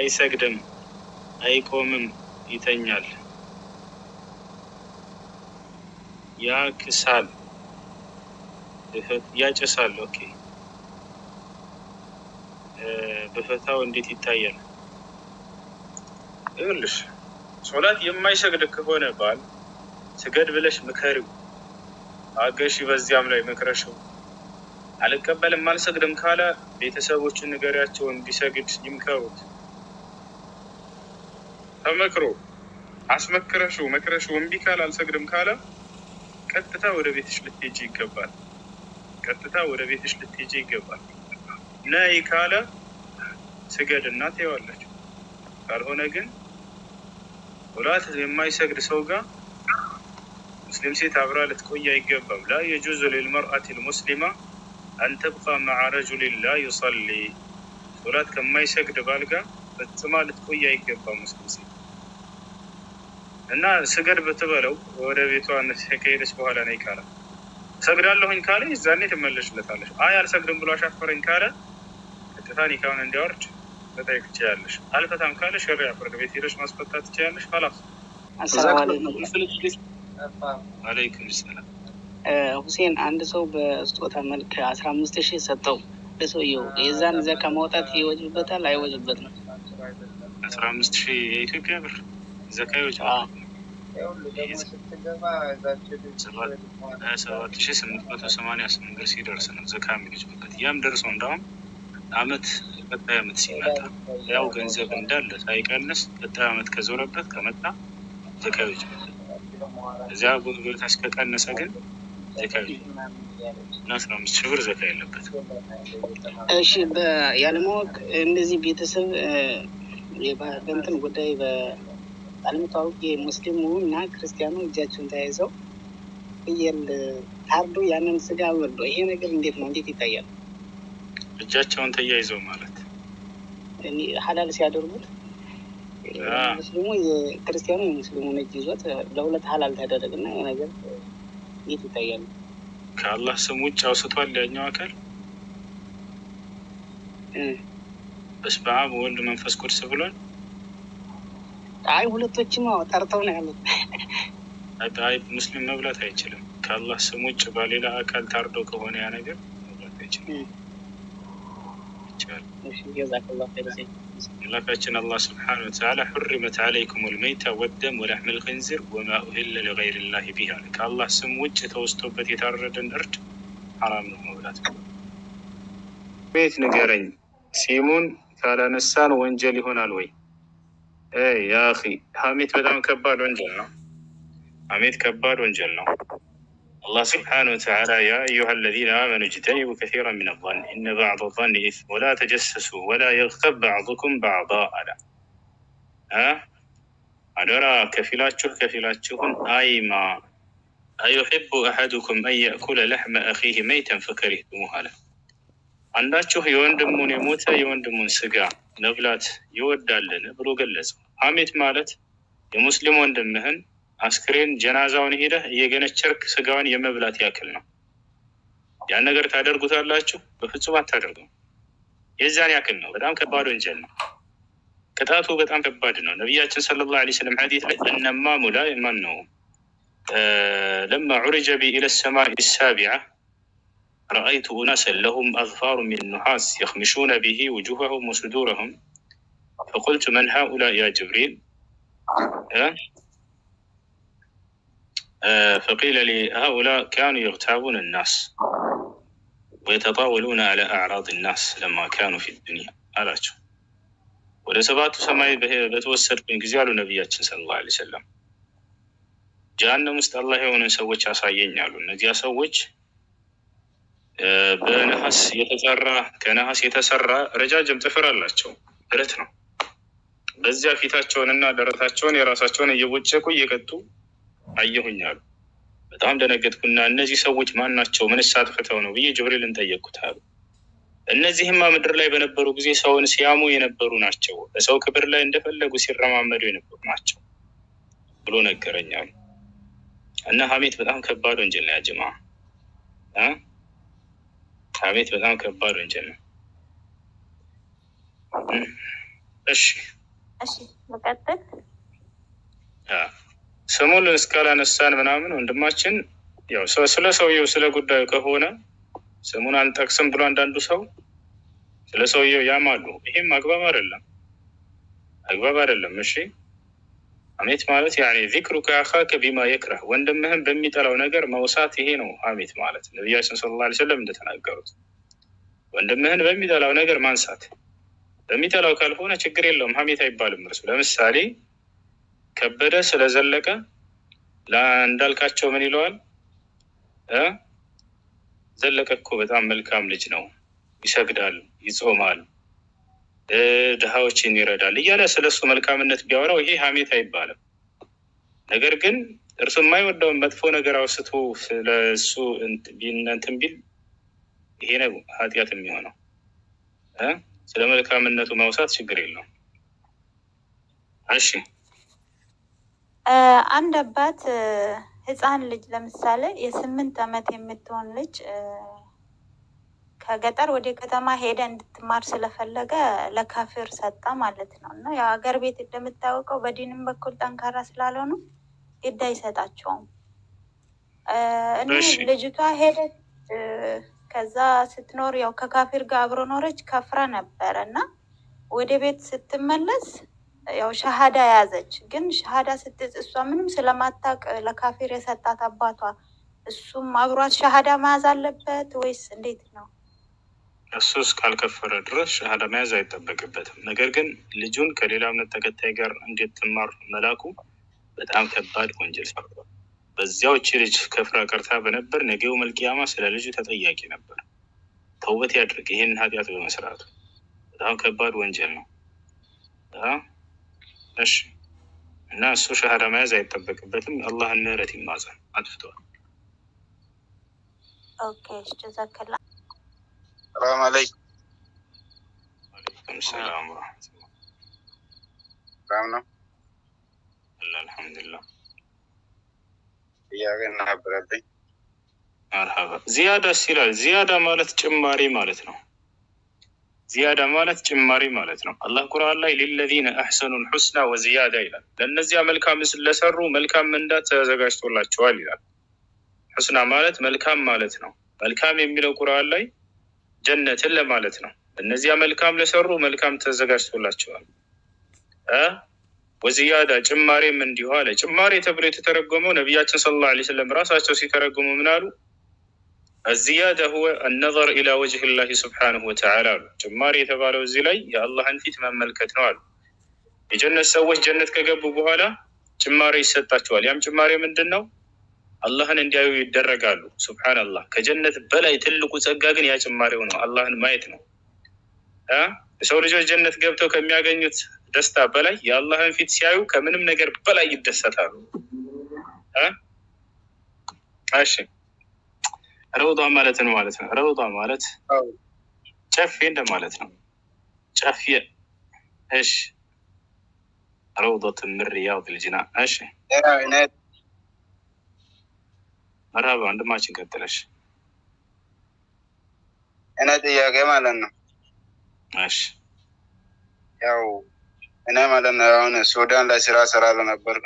አይሰግድም፣ አይቆምም፣ ይተኛል፣ ያክሳል፣ ያጨሳል። ኦኬ በፈታው እንዴት ይታያል? ይኸውልሽ ሶላት የማይሰግድ ከሆነ ባል ስገድ ብለሽ ምከሪው፣ አገሺ፣ በዚያም ላይ መክረሽው አልቀበልም አልሰግድም ካለ ቤተሰቦችን ንገሪያቸው እንዲሰግድ ይምከሩት። ተመክሮ አስመክረሽው መክረሽው እምቢ ካለ አልሰግድም ካለ ቀጥታ ወደ ቤትሽ ልትሄጂ ይገባል። ቀጥታ ወደ ቤትሽ ልትሄጂ ይገባል። ነይ ካለ ስገድ እና ትይዋለች። ካልሆነ ግን ሶላት የማይሰግድ ሰው ጋር ሙስሊም ሴት አብራ ልትቆይ አይገባም። ላ የጁዙ ሊልመርአት ልሙስሊማ አንተብቃ መዓ ረጁሊን ላ ዩሰሊ ሶላት ከማይሰግድ ባል ጋር ፈጽማ ልትቆይ አይገባም ሙስሊም ሴት እና ስገድ ብትበለው ወደ ቤቷ ከሄደች በኋላ ነይ ካለ ሰግዳለሁኝ ካለ ይዛኔ ትመለሽለታለሽ። አይ አልሰግድም ብሎ አሻፈረኝ ካለ ቀጥታ ኒካውን እንዲያወርድ መጠየቅ ትችላለሽ። አልፈታም ካለ ሸሪያ ፍርድ ቤት ሄደሽ ማስፈታት ትችላለሽ። ላስ አሰላሙ አለይኩም አለይኩም ሰላም። ሁሴን አንድ ሰው በስጦታ መልክ አስራ አምስት ሺህ ሰጠው ለሰውየው የዛን ዘካ ማውጣት ይወጅበታል አይወጅበትም? አስራ አምስት ሺህ የኢትዮጵያ ብር ዘካ ይወጅበታል። ሀያ ሰባት ሺህ ስምንት መቶ ሰማንያ ስምንት ብር ሲደርስ ነው ዘካ የሚወጅበት። ያም ደርሶ እንዳውም አመት ቀጣይ አመት ሲመጣ ያው ገንዘብ እንዳለ ሳይቀንስ ቀጣይ አመት ከዞረበት ከመጣ ዘካ ይወጅበታል። እዚያ ቦታች ከቀነሰ ግን ዘካ እና አስራ አምስት ሺህ ብር ዘካ የለበት። እሺ ያለማወቅ እንደዚህ ቤተሰብ በእንትን ጉዳይ ባለመታወቅ ሙስሊሙ እና ክርስቲያኑ እጃቸውን ተያይዘው ፍየል ታርዶ ያንን ስጋ በልቶ ይሄ ነገር እንዴት ነው? እንዴት ይታያል? እጃቸውን ተያይዘው ማለት ሀላል ሲያደርጉት ሙስሊሙ የክርስቲያኑ የሙስሊሙን እጅ ይዞት ለሁለት ሀላል ተደረገና ይሄ ነገር እንዴት ይታያል? ከአላህ ስም ውጭ አውስቷል ያኛው አካል በስመ አብ ወወልድ መንፈስ ቅዱስ ብሏል። አይ ሁለቶችም ጠርተው ነው ያሉት። አይ ሙስሊም መብላት አይችልም። ከአላህ ስም ውጭ በሌላ አካል ታርዶ ከሆነ ያ ነገር መብላት አይችልም። ይቻላል። አምላካችን አላህ ስብሓነሁ ወተዓላ ሑሪመት ዓለይኩም ልመይታ ወደም ወላሕም ልክንዚር ወማ ኡሂለ ሊገይር ላህ ቢህ አለ። ከአላህ ስም ውጭ ተወስቶበት የታረደን እርድ ሐራም ነው መብላት። ቤት ንገረኝ፣ ሲሙን ካላነሳን ወንጀል ይሆናል ወይ? ያ አኺ ሐሜት በጣም ከባድ ወንጀል ነው። ሐሜት ከባድ ወንጀል ነው። አላህ ስብሓነሁ ወተዓላ ያ አዩሃ አለዚነ አመኑ እጅተኒቡ ከሲራ ሚነ ظን ኢነ ባዕድ ظን ኢስም ወላ ተጀሰሱ ወላ የግተብ ባዕዱኩም ባዕዳ አለ። አደራ ከፊላችሁ ከፊላችሁን አይማ አዩሕቡ አሐዱኩም አን የእኩለ ለሕመ አኺህ መይተን ፈከሪህቱሙህ አለ። አንዳችሁ የወንድሙን የሞተ የወንድሙን ስጋ መብላት ይወዳልን ብሎ ገለጸ። ሐሜት ማለት የሙስሊም ወንድምህን አስክሬን ጀናዛውን ሄደህ እየገነቸርክ ስጋውን የመብላት ያክል ነው። ያን ነገር ታደርጉታላችሁ? በፍጹም አታደርጉም። የዛን ያክል ነው። በጣም ከባድ ወንጀል ነው። ቅጣቱ በጣም ከባድ ነው። ነቢያችን ሰለላሁ ዐለይሂ ወሰለም ሐዲስ ላይ እነማሙ ላይ ማን ነው ለማ ዑሪጀ ቢ ኢለ ሰማኢ ሳቢዓ ረአይቱ ኡናሰን ለሁም አዝፋሩ ሚን ኑሓስ የኽሚሹነ ቢሂ ውጁሀሁም ወሱዱረሁም ፈቁልቱ መን ሃኡላ ያ ጅብሪል ፈቂለ ሊ ሃኡላ ካኑ የግታቡን ናስ ወየተጣወሉነ አላ አዕራድ ናስ ለማ ካኑ ፊ ዱንያ አላቸው። ወደ ሰባቱ ሰማይ በተወሰድኩኝ ጊዜ አሉ ነቢያችን ሰለላሁ ዐለይሂ ወሰለም ጀሀነም ውስጥ አላህ የሆነ ሰዎች ያሳየኝ አሉ። እነዚያ ሰዎች በነሐስ የተሰራ ከነሐስ የተሰራ ረጃጅም ጥፍር አላቸው፣ ብረት ነው። በዚያ ፊታቸውንና ደረታቸውን የራሳቸውን እየቦጨቁ እየቀጡ አየሁኝ አሉ። በጣም ደነገጥኩና እነዚህ ሰዎች ማን ናቸው? ምንስ አጥፍተው ነው ብዬ ጅብሪልን ጠየቅኩት አሉ። እነዚህማ ምድር ላይ በነበሩ ጊዜ ሰውን ሲያሙ የነበሩ ናቸው፣ በሰው ክብር ላይ እንደፈለጉ ሲረማመዱ የነበሩ ናቸው ብሎ ነገረኝ አሉ። እና ሀሜት በጣም ከባድ ወንጀል ነው። ያጅማ ሀሜት በጣም ከባድ ወንጀል ነው። እሺ እሺ መቀጠል አ፣ ስሙን እስካላነሳን ምናምን ወንድማችን ያው ሰ- ስለ ሰውየው ስለ ጉዳዩ ከሆነ ስሙን አንጠቅስም ብሎ አንዳንዱ ሰው ስለ ሰውየው ያማሉ። ይሄም አግባብ አይደለም፣ አግባብ አይደለም። እሺ ሐሜት ማለት ያኔ ዚክሩከ አኻከ ቢማ የክረህ ወንድምህን በሚጠላው ነገር መውሳት፣ ይሄ ነው ሐሜት ማለት። ነቢያችን ሰለላሁ ዐለይሂ ወሰለም እንደተናገሩት ወንድምህን በሚጠላው ነገር ማንሳት። በሚጠላው ካልሆነ ችግር የለውም፣ ሐሜት አይባልም። እርሱ ለምሳሌ ከበደ ስለዘለቀ ለእንዳልካቸው ምን ይለዋል እ ዘለቀ እኮ በጣም መልካም ልጅ ነው፣ ይሰግዳል፣ ይጾማል፣ እ ድሃዎችን ይረዳል እያለ ስለ እሱ መልካምነት ቢያወራው ይሄ ሐሜት አይባልም። ነገር ግን እርሱ የማይወደውን መጥፎ ነገር አውስቶ ስለ እሱ እንት- ቢን- እንትን ቢል ይሄ ነው ኃጢአት የሚሆነው እ ስለ መልካምነቱ ማውሳት ችግር የለውም። እሺ እ፣ አንድ አባት እ፣ ህፃን ልጅ ለምሳሌ የስምንት ዓመት የምትሆን ልጅ እ፣ ከገጠር ወደ ከተማ ሄደ እንድትማር ስለፈለገ ለካፊር ሰጣ ማለት ነው። እና ያው ሀገር ቤት እንደምታወቀው በዲንም በኩል ጠንካራ ስላልሆኑ ግድ አይሰጣቸውም። እ፣ እና እሺ። ልጅቷ ሄደች እ፣ ከዛ ስትኖር ያው ከካፊር ጋር አብሮ ኖረች። ከፍራ ነበረ እና ወደ ቤት ስትመለስ ያው ሻሃዳ ያዘች። ግን ሻሃዳ ስትጽ እሷ ምንም ስለማታውቅ ለካፊር የሰጣት አባቷ፣ እሱም አብሯት ሻሃዳ መያዝ አለበት ወይስ እንዴት ነው? እሱ እስካልከፈረ ድረስ ሻሃዳ መያዝ አይጠበቅበትም። ነገር ግን ልጁን ከሌላ እምነት ተከታይ ጋር እንድትማር መላኩ በጣም ከባድ ወንጀል ሰርቷል። በዚያው እቺ ልጅ ከፍራ ቀርታ በነበር ነገው መልቅያማ ስለ ልጁ ተጠያቂ ነበር። ተውበት ያድርግ ይህንን ኃጢአት በመስራቱ በጣም ከባድ ወንጀል ነው። አ? እሺ እና እሱ ሻሃዳ መያዝ አይጠበቅበትም። አላህን ምህረት ይማጸን። አጥፍተዋል። ኦኬ እሺ፣ ጀዛከላ ሰላም አለይኩም። አለይኩም ሰላም ወረሕመቱላህ። ሰላም ነው። አላ አልሐምዱሊላህ። ጥያቄ ነበረብኝ። መርሐባ ዚያዳስ ይላል። ዚያዳ ማለት ጭማሪ ማለት ነው። ዚያዳ ማለት ጭማሪ ማለት ነው። አላህ ቁርአን ላይ ሊለዚነ አሕሰኑ ልሑስና ወዚያዳ ይላል። ለእነዚያ መልካም ለሰሩ መልካም ምንዳ ተዘጋጅቶላቸዋል ይላል። ሑስና ማለት መልካም ማለት ነው። መልካም የሚለው ቁርአን ላይ ጀነትን ለማለት ነው። እነዚያ መልካም ለሰሩ መልካም ተዘጋጅቶላቸዋል እ ወዚያዳ ጭማሬም እንዲሁ አለ። ጭማሬ ተብሎ የተተረጎመው ነቢያችን ሰለላሁ ዐለይሂ ወሰለም ራሳቸው ሲተረጉሙ ምን አሉ? አዚያዳ ሁወ አነዘር ኢላ ወጅህ ላሂ ስብሓነሁ ወተዓላ አሉ። ጭማሬ የተባለው እዚህ ላይ የአላህን ፊት መመልከት ነው አሉ። የጀነት ሰዎች ጀነት ከገቡ በኋላ ጭማሬ ይሰጣቸዋል። ያም ጭማሬ ምንድን ነው? አላህን እንዲያዩ ይደረጋሉ። ሱብሓነላህ። ከጀነት በላይ ትልቁ ጸጋ ግን ያ ጭማሬው ነው፣ አላህን ማየት ነው። አ? የሰው ልጆች ጀነት ገብተው ከሚያገኙት ደስታ በላይ የአላህን ፊት ሲያዩ ከምንም ነገር በላይ ይደሰታሉ። አ? እሺ ረውዷ ማለት ነው ማለት ነው። ረውዷ ማለት አዎ። ጨፌ እንደማለት ነው። ጨፌ እሺ። ረውዶት ምን ሪያድ ልጅና እሺ። ያው እኔ መርሃባ ወንድማችን ቀጥለሽ። እኔ ጥያቄ ማለት ነው እሺ ያው እኔ ማለት ነው አሁን ሱዳን ላይ ስራ እሰራለሁ ነበር።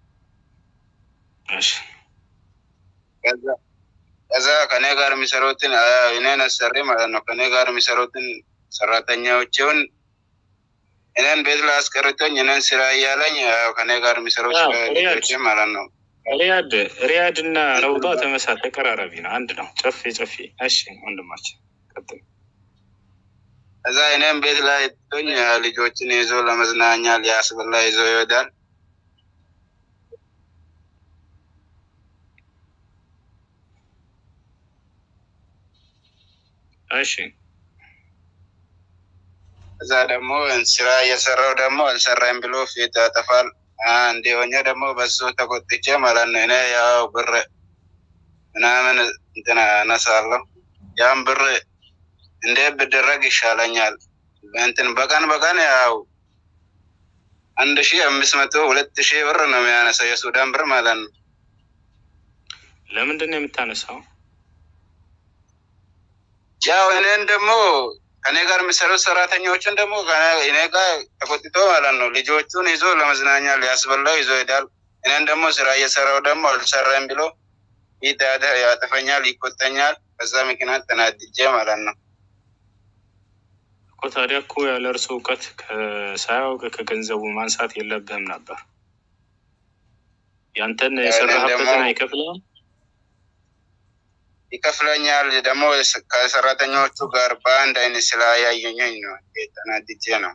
እሺ ከዛ ከዛ ከኔ ጋር የሚሰሩትን አ፣ እኔን አሰሪ ማለት ነው ከኔ ጋር የሚሰሩትን ሰራተኛዎችን እኔን ቤት ላይ አስቀርቶኝ እኔን ስራ እያለኝ ያው ከኔ ጋር የሚሰሩት አዎ፣ ስራ ሪያድ። ልጆቼ ማለት ነው ሪያድ ሪያድ እና ረውዷ ተመሳሳይ ተቀራራቢ ነው፣ አንድ ነው። ጨፌ ጨፌ። እሺ ወንድማችን ቀጥል። ከዛ እኔም ቤት ላይ ቶኝ ልጆችን ይዞ ለመዝናኛ ሊያስበላ ይዞ ይሄዳል። እሺ እዛ ደግሞ ስራ እየሰራው ደግሞ አልሰራም ብሎ ፊት ያጠፋል። አ፣ እንዲሆኛ ደግሞ በሱ ተቆጥቼ ማለት ነው እኔ ያው ብር ምናምን እንትን አነሳለሁ። ያም ብር እንዴት ብደረግ ይሻለኛል? እንትን በቀን በቀን ያው አንድ ሺ አምስት መቶ ሁለት ሺህ ብር ነው የሚያነሳው የሱዳን ብር ማለት ነው። ለምንድን ነው የምታነሳው? ያው እኔን ደግሞ ከኔ ጋር የሚሰሩት ሰራተኞችን ደግሞ እኔ ጋር ተቆጥቶ ማለት ነው ልጆቹን ይዞ ለመዝናኛ ሊያስበላው ይዞ ሄዳል። እኔን ደግሞ ስራ እየሰራው ደግሞ አልሰራም ብሎ ይዳዳ ያጠፈኛል፣ ይቆጠኛል። በዛ ምክንያት ተናድጄ ማለት ነው። እኮ ታዲያ እኮ ያለ እርሱ እውቀት ሳያውቅ ከገንዘቡ ማንሳት የለብህም ነበር። ያንተን የሰራህበትን አይከፍልም ይከፍለኛል። ደግሞ ከሰራተኞቹ ጋር በአንድ አይነት ስላያየኝ ነው ተናድጄ ነው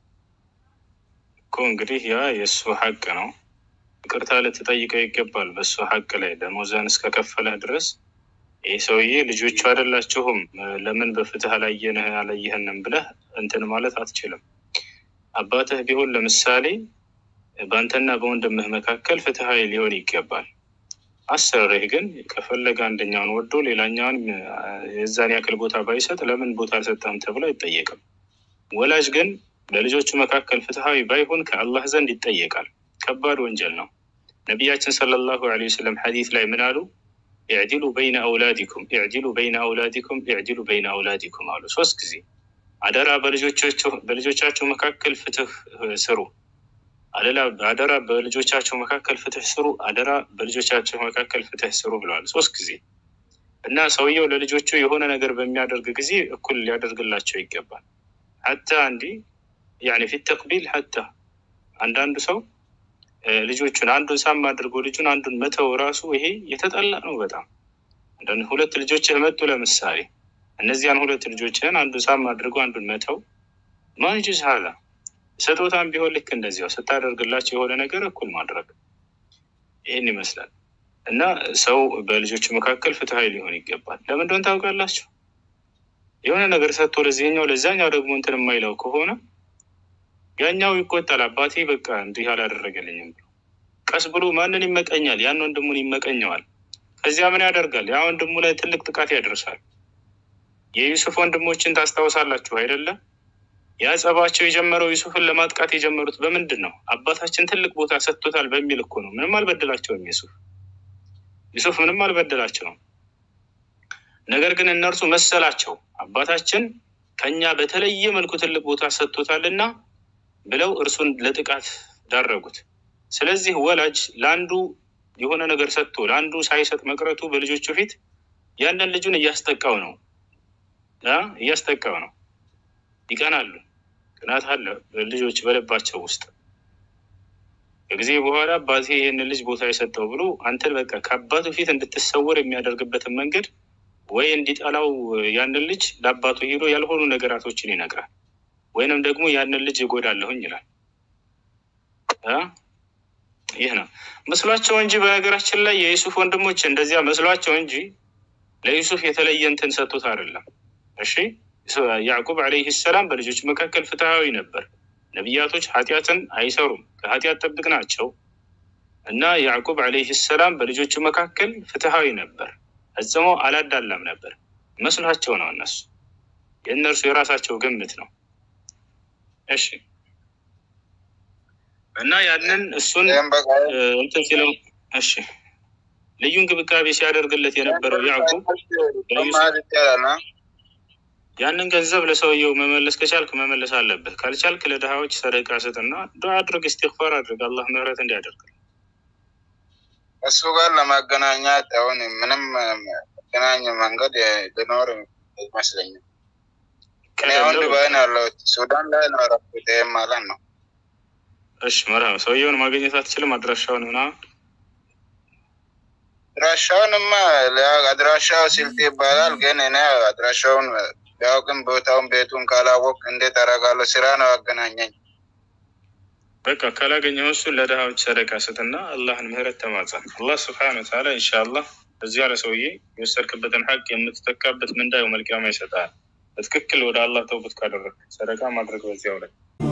እኮ። እንግዲህ ያ የእሱ ሀቅ ነው። ይቅርታ ልትጠይቀው ይገባል። በእሱ ሀቅ ላይ ደሞዝህን እስከከፈለህ ድረስ ይህ ሰውዬ ልጆቹ አይደላችሁም ለምን በፍትህ አላየንህ አላየህንም ብለህ እንትን ማለት አትችልም። አባትህ ቢሆን ለምሳሌ በአንተና በወንድምህ መካከል ፍትሀዊ ሊሆን ይገባል። አሰሪህ ግን ከፈለገ አንደኛውን ወዶ ሌላኛውን የዛን ያክል ቦታ ባይሰጥ ለምን ቦታ አልሰጠህም ተብሎ አይጠየቅም። ወላጅ ግን በልጆቹ መካከል ፍትሀዊ ባይሆን ከአላህ ዘንድ ይጠየቃል። ከባድ ወንጀል ነው። ነቢያችን ሰለላሁ ዐለይሂ ወሰለም ሐዲስ ላይ ምን አሉ? ኢዕዲሉ በይነ አውላዲኩም ኢዕዲሉ በይነ አውላዲኩም ኢዕዲሉ በይነ አውላዲኩም አሉ። ሶስት ጊዜ አደራ በልጆቻቸው መካከል ፍትህ ስሩ አደላ አደራ በልጆቻቸው መካከል ፍትህ ስሩ፣ አደራ በልጆቻቸው መካከል ፍትህ ስሩ ብለዋል ሶስት ጊዜ። እና ሰውየው ለልጆቹ የሆነ ነገር በሚያደርግ ጊዜ እኩል ሊያደርግላቸው ይገባል። ሀታ እንዲ ያኔ ፊት ተቅቢል ሀታ አንዳንዱ ሰው ልጆቹን አንዱን ሳም አድርጎ ልጁን አንዱን መተው ራሱ ይሄ የተጠላ ነው በጣም አንዳንድ ሁለት ልጆችህ መጡ ለምሳሌ እነዚያን ሁለት ልጆችህን አንዱን ሳም አድርጎ አንዱን መተው ማጅዝ ሀላ ስጦታም ቢሆን ልክ እንደዚያው ስታደርግላቸው የሆነ ነገር እኩል ማድረግ ይህን ይመስላል። እና ሰው በልጆቹ መካከል ፍትሀዊ ሊሆን ይገባል። ለምን እንደሆነ ታውቃላችሁ? የሆነ ነገር ሰጥቶ ለዚህኛው ለዛኛው ደግሞ እንትን የማይለው ከሆነ ያኛው ይቆጣል። አባቴ በቃ እንዲህ አላደረገልኝም ብሎ ቀስ ብሎ ማንን ይመቀኛል? ያን ወንድሙን ይመቀኘዋል። ከዚያ ምን ያደርጋል? ያ ወንድሙ ላይ ትልቅ ጥቃት ያደርሳል። የዩሱፍ ወንድሞችን ታስታውሳላችሁ አይደለም? ያ ጸባቸው የጀመረው ዩሱፍን ለማጥቃት የጀመሩት በምንድን ነው? አባታችን ትልቅ ቦታ ሰጥቶታል በሚል እኮ ነው። ምንም አልበደላቸውም ዩሱፍ ዩሱፍ ምንም አልበደላቸውም። ነገር ግን እነርሱ መሰላቸው አባታችን ከኛ በተለየ መልኩ ትልቅ ቦታ ሰጥቶታልና ብለው እርሱን ለጥቃት ዳረጉት። ስለዚህ ወላጅ ለአንዱ የሆነ ነገር ሰጥቶ ለአንዱ ሳይሰጥ መቅረቱ በልጆቹ ፊት ያንን ልጁን እያስጠቃው ነው እያስጠቃው ነው። ይቀናሉ። ቅናት አለ ልጆች በልባቸው ውስጥ። ከጊዜ በኋላ አባቴ ይህንን ልጅ ቦታ የሰጠው ብሎ አንተን በቃ ከአባቱ ፊት እንድትሰወር የሚያደርግበትን መንገድ ወይ እንዲጠላው ያንን ልጅ ለአባቱ ሄዶ ያልሆኑ ነገራቶችን ይነግራል፣ ወይንም ደግሞ ያንን ልጅ እጎዳለሁኝ ይላል። ይህ ነው መስሏቸው እንጂ በነገራችን ላይ የዩሱፍ ወንድሞች እንደዚያ መስሏቸው እንጂ ለዩሱፍ የተለየ እንትን ሰጥቶት አይደለም። እሺ ያዕቁብ ዓለይህ ሰላም በልጆች መካከል ፍትሃዊ ነበር። ነቢያቶች ኃጢአትን አይሰሩም፣ ከኃጢአት ጠብቅ ናቸው እና ያዕቁብ ዓለይህ ሰላም በልጆቹ መካከል ፍትሃዊ ነበር፣ ፈጽሞ አላዳላም ነበር። መስሏቸው ነው እነሱ የእነርሱ የራሳቸው ግምት ነው። እሺ እና ያንን እሱን እንትን ሲለው እሺ ልዩ እንክብካቤ ሲያደርግለት የነበረው ያዕቁብ ያንን ገንዘብ ለሰውየው መመለስ ከቻልክ መመለስ አለብህ። ካልቻልክ ለድሃዎች ሰደቃ ስጥና ዱዓ አድርግ፣ እስትግፋር አድርግ፣ አላህ ምህረት እንዲያደርግ እሱ ጋር ለማገናኛት አሁን ምንም መገናኝ መንገድ ሊኖር ይመስለኛል። እኔ አሁን ዱባይ ነው ያለሁት፣ ሱዳን ላይ ነው ያረኩት። ይህም ማለት ነው። እሺ መርሃባ። ሰውየውን ማግኘት አትችልም? አድራሻውን ምናምን አድራሻውንማ አድራሻው ስልት ይባላል። ግን እኔ አድራሻውን ቢያውቅም ቦታውን ቤቱን ካላወቅ እንዴት አደርጋለሁ? ስራ ነው ያገናኘኝ። በቃ ካላገኘው እሱን ለድሃዎች ሰደቃ ስጥና አላህን ምህረት ተማጸን። አላህ ስብሐነ ወተዓላ ኢንሻአላህ እዚያ ለሰውዬ የወሰድክበትን ሀቅ የምትተካበት ምንዳየው መልቅያማ ይሰጣል። በትክክል ወደ አላህ ተውበት ካደረግ ሰደቃ ማድረግ በዚያው ላይ